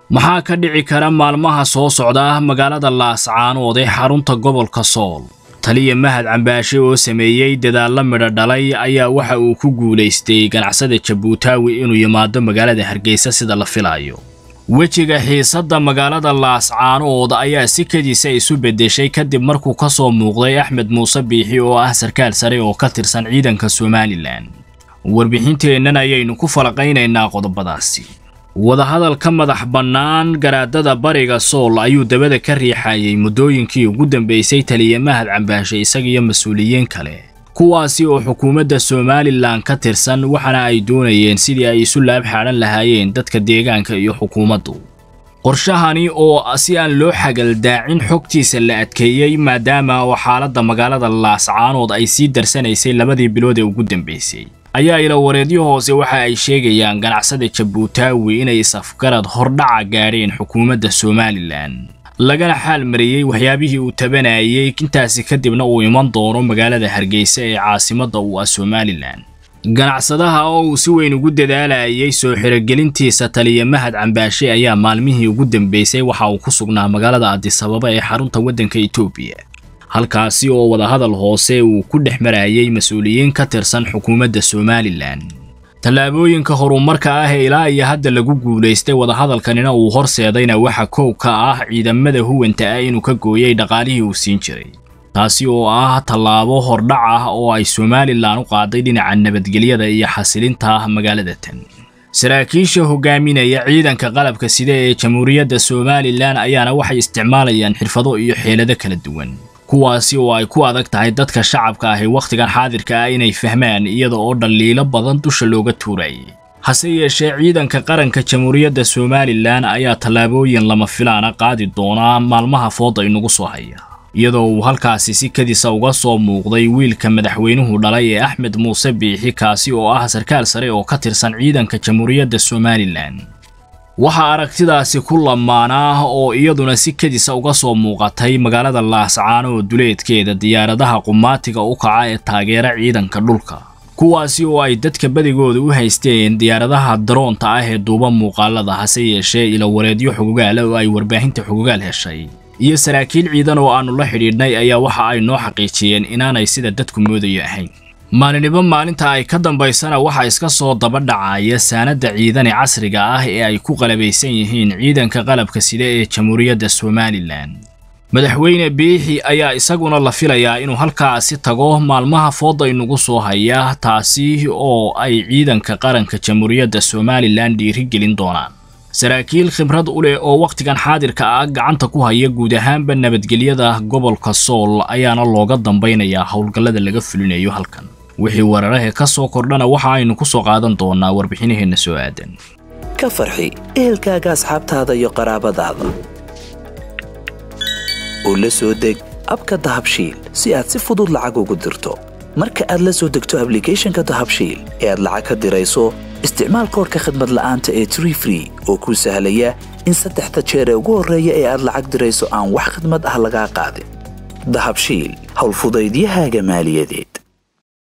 maxaa ka dhici kara maalmaha soo socda magaalada laascaanood ee xarunta gobolka sool taliya mahad cambaashe oo sameeyey dadaallo midho dhalay ayaa waxa uu ku guulaystay ganacsada jabuutaawi inuu yimaado magaalada hargeysa sida la filayo wejiga xiisadda magaalada laascaanood ayaa si kadiisa isu beddeshay kadib markuu ka soo muuqday axmed muuse biixi oo ah sarkaal sare oo ka tirsan ciidanka somalilan warbixinteennan ayaynu ku falaqaynaynaa qodobadaasi wadahadal ka madax bannaan garaadada bariga sool ayuu dabada ka riixayay muddooyinkii ugu dambeysay taliya mahad cambaashe isagiyo mas-uuliyiin kale kuwaasi oo xukuumadda somalilan ka tirsan waxaana ay doonayeen sidii ay isu laab xaadhan lahaayeen dadka deegaanka iyo xukuumaddu qorshahani oo si aan loo xagaldaacin xogtiisa la adkeeyey maadaama oo xaaladda magaalada laascaanood ay sii darsanaysay labadii bilood ee ugu dambeysay ayaa ila wareedyo hoose waxa ay sheegayaan ganacsada jabuutaawi inay isafgarad hordhaca gaadheen xukuumadda somalilan lagana xaal mariyey waxyaabihii uu tabanayay intaasi kadibna uu iman doono magaalada hargeysa ee caasimadda u ah somalilan ganacsadaha oo uu si weyn ugu dadaalayay soo xirogelintiisa taliya mahad cambaashe ayaa maalmihii ugu dambeysay waxa uu ku sugnaa magaalada adisababa ee xarunta waddanka etoobiya halkaasi oo wadahadal hoose uu ku dhex marayay mas-uuliyiin ka tirsan xukuumadda somalilan tallaabooyinka horumarka ah ee ilaa iyo hadda lagu guulaystay wadahadalkanina uu horseedayna waxa koow ka ah ciidamada huwanta ah inuu ka gooyey dhaqaalihii uu siin jiray taasi oo ah tallaabo hordhac ah oo ay somalilan u qaaday dhinaca nabadgelyada iyo xasilinta ah magaalada tan saraakiisha hogaaminaya ciidanka qalabka sida ee jamhuuriyadda somalilan ayaana waxay isticmaalayaan xirfado iyo xeelado kala duwan kuwaasi oo ay ku adag tahay dadka shacabka ahi wakhtigan xaadirka ah inay fahmaan iyada oo dhaliilo badan dusha looga tuurayay hase yeeshee ciidanka qaranka jamhuuriyadda somalilan ayaa tallaabooyin lama filaana qaadi doonaa maalmaha fooda inugu soo haya iyadoo uu halkaasi si kadisa uga soo muuqday wiilka madaxweynuhu dhalay ee axmed muuse biixi kaasi oo ah sarkaal sare oo ka tirsan ciidanka jamhuuriyadda somalilan waxaa aragtidaasi ku lamaanaa oo iyaduna si kadisa uga soo muuqatay magaalada laascaanood duleedkeeda diyaaradaha qumaatiga u kaca ee taageera ciidanka dhulka kuwaasi oo ay dadka badigooda u haysteen diyaaradaha daroonta ah ee duuba muuqaalada hase yeeshee ilo wareedyo xugugaala oo ay warbaahinta xugugaal heshay iyo saraakiil ciidan oo aannu la xidhiidhnay ayaa waxa ay noo xaqiijiyeen inaanay sida dadku moodayo ahayn maalinnibo maalinta ay ka dambaysana waxaa iska soo daba dhacaya saanadda ciidani casriga ah ee ay ku qalabaysan yihiin ciidanka qalabka sida ee jamhuuriyadda somalilan madaxweyne biixi ayaa isaguna la filayaa inuu halkaasi tago maalmaha fooda inugu soo haya taasi oo ay ciidanka qaranka jamhuuriyadda somalilan dhiirigelin doonaan saraakiil khibrad u leh oo wakhtigan xaadirka ah gacanta ku haya guud ahaanba nabadgelyada gobolka sool ayaana looga dambaynayaa howlgallada laga fulinayo halkan wixii weerarahe ka soo kordhana waxa aynu ku soo qaadan doonaa warbixinaheenna soo aadan ka farxi ehelkaaga asxaabtaada iyo qaraabadaada oo la soo deg abka dahabshiil si aad si fudud lacag ugu dirto marka aad la soo degto ablicathonka dahabshiil ee aad lacag ka dirayso isticmaal koorka khadmad la'aanta ee tree free oo kuu sahlaya in saddexda jeer ee ugu horreeya ee aad lacag dirayso aan wax khidmad ah lagaa qaadin dahabshiil howlfudaydiyahaaga maaliyadeed